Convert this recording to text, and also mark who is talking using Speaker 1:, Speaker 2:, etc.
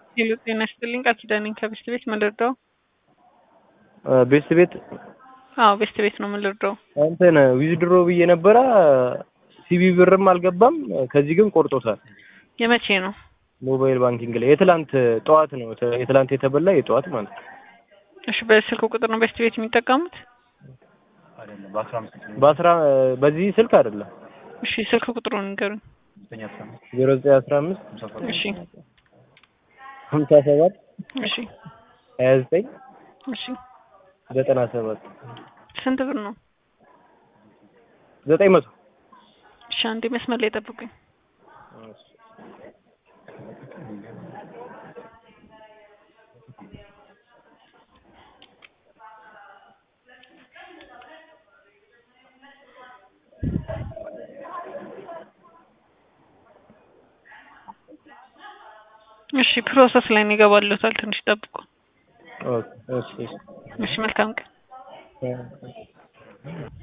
Speaker 1: ሄሎ ጤና ይስጥልኝ ቃል ኪዳን ነኝ ከቤስት ቤት ምን ልርዳው?
Speaker 2: ቤስት ቤት
Speaker 1: አዎ ቤስት ቤት ነው ምን ልርዳው?
Speaker 2: እንትን ዊዝድሮ ብዬ ነበረ ሲቢ ብርም አልገባም። ከዚህ ግን ቆርጦታል።
Speaker 1: የመቼ ነው?
Speaker 2: ሞባይል ባንኪንግ ላይ የትላንት ጠዋት ነው የትላንት የተበላ የጠዋት ማለት ነው።
Speaker 1: እሺ በስልክ ቁጥር ነው ቤስት ቤት የሚጠቀሙት?
Speaker 2: በአስራ በዚህ ስልክ አይደለም።
Speaker 1: እሺ ስልክ ቁጥሩን ንገሩኝ።
Speaker 2: ዜሮ ዘጠኝ አስራ አምስት
Speaker 1: እሺ
Speaker 2: ሀምሳ ሰባት
Speaker 1: እሺ
Speaker 2: ሀያ ዘጠኝ
Speaker 1: እሺ
Speaker 2: ዘጠና ሰባት
Speaker 1: ስንት ብር ነው?
Speaker 2: ዘጠኝ መቶ
Speaker 1: እሺ አንዴ መስመር ላይ ጠብቁኝ። እሺ ፕሮሰስ ላይ ነው ይገባልዎታል። ትንሽ ጠብቁ።
Speaker 2: ኦኬ እሺ
Speaker 1: እሺ መልካም ቀን።
Speaker 2: እሺ